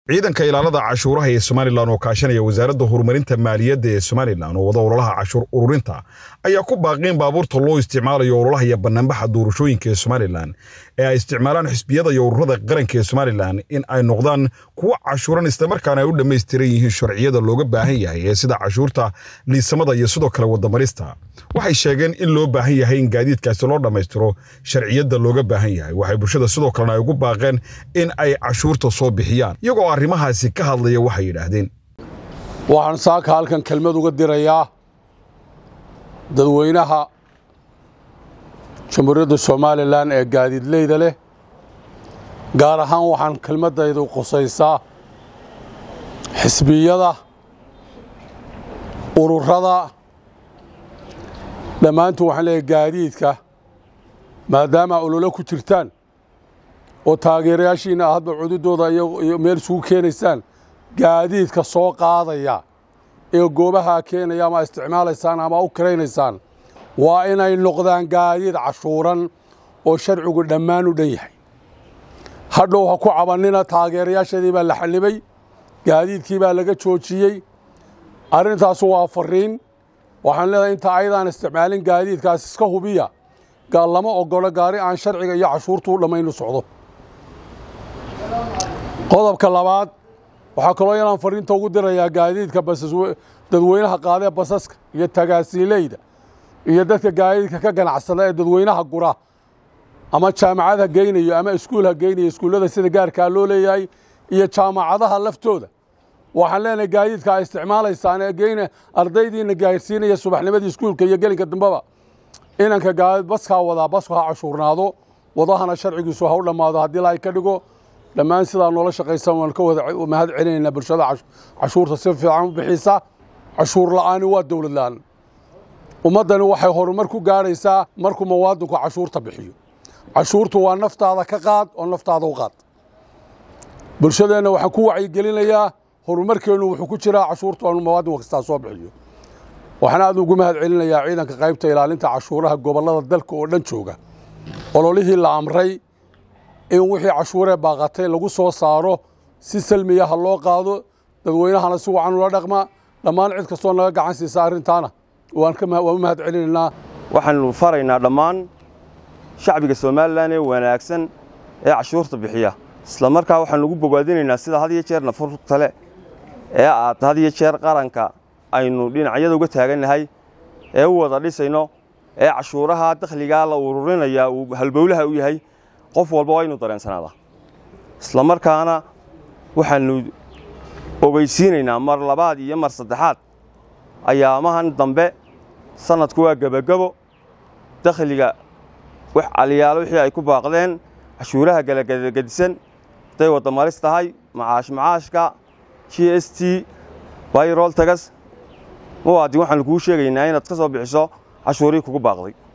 ciidanka ilaalada cashuuraha ee somalilan oo kaashanaya wasaaradda horumarinta maaliyadda ee somalilan oo wada ololaha cashuur ururinta ayaa ku baaqeen baabuurta loo isticmaalayo ololaha iyo banaanbaxa doorashooyinka ee somalilan ee ay isticmaalaan xisbiyada iyo ururada qaranka ee somalilan in ay noqdaan kuwo cashuuran islamarkaana ay u dhammaystiran yihiin sharciyada looga baahan yahay ee sida cashuurta liisamada iyo sidoo kale wadamarista waxay sheegeen in loo baahan yahay in gaadiidkaasi loo dhammaystiro sharciyada looga baahan yahay waxay bulshada sidoo kalena ay ugu baaqeen in ay cashuurta soo bixiyaan iyagoo arrimahaasi ka hadlaya waxay yidhaahdeen waxaan saaka halkan kelmad uga dirayaa dadweynaha jamhuuriyadda somalilan ee gaadiidleyda leh gaar ahaan waxaan kelmaddaydu qusaysaa xisbiyada ururada dhammaantu waxaan leeyahay gaadiidka maadaama ololo ku jirtaan oo taageerayaashiina a hadba cududooda iyo meel isugu keenaysaan gaadiidka soo qaadaya ee goobahaa keenaya ama isticmaalaysaan ama u kiraynaysaan waa inay noqdaan gaadiid cashuuran oo sharcigu dhammaan u dhan yahay hadhow ha ku cabannina taageerayaashadii baa la xallibay gaadiidkii baa laga joojiyey arrintaasu waa fariin waxaan leedahay inta ayadaan isticmaalin gaadiidkaas iska hubiya gaal lama ogolo gaari aan sharciga iyo cashuurtu u dhammaynu socdo qodobka labaad waxaa kaloo inaan fariinta ugu dirayaa gaadiidka dadweynaha qaadee basaska iyo tagaasiileyda iyo dadka gaadiidka ka ganacsada ee dadweynaha gura ama jaamacad ha geynayo ama iskuul ha geynayo iskuullada sida gaarkaa loo leeyahay iyo jaamacadaha laftooda waxaan leenahay gaadiidka ay isticmaalaysaan ee geyna ardaydiina gaarsiinaya subaxnimadii iskuulka iyo gelinka dambeba inanka baskaa wadaa basku ha cashuurnaado wadahana sharcigiisu ha u dhammaado haddii la ay ka dhigo dhammaan sidaa noola shaqaysan waan ka wada mahad celinaynaa bulshada cashuurta si fiican u bixisa cashuur la'aani waa dowlad la'aan ummaddani waxay horumar ku gaadhaysaa markuu muwaadinku cashuurta bixiyo cashuurtu waa naftaada ka qaad oo naftaada u qaad bulshadeenna waxaan ku wacyigelinayaa horumarkeennu wuxuu ku jiraa cashuurtu aanu muwaadin kastaa soo bixiyo waxaan aad ugu mahad celinayaa ciidanka qaybta ilaalinta cashuuraha gobollada dalka oo dhan jooga ololihii la amray in wixii cashuuree baaqatay lagu soo saaro si salmiyaha loo qaado dadweynahana si wacan ula dhaqma dhammaan cid kastoo naga gacan siisa arrintaana waan u mahad celinaynaa waxaanu faraynaa dhammaan shacbiga somalilan ee wanaagsan ee cashuurta bixiya isla markaa waxaanu ugu bogaadinaynaa sida had iyo jeer nafurtale ee aad had iyo jeer qaranka aynu dhinacyada uga taagannahay ee u wada dhisayno ee cashuuraha dakhligaa la ururinayaa uu halbowlaha u yahay qof walba waa inu dareensanaada isla markaana waxaannu ogeysiinaynaa mar labaad iyo mar saddexaad ayaamahan dambe sannadku waa gebagebo dakhliga wax aliyaalo wixii ay ku baaqdeen cashuuraha galagadisan hadday wadamaris tahay macaash macaashka g s t bayrol tagas muwaadin waxaannu kuu sheegaynaa inaad ka soo bixiso cashuurihii kugu baaqday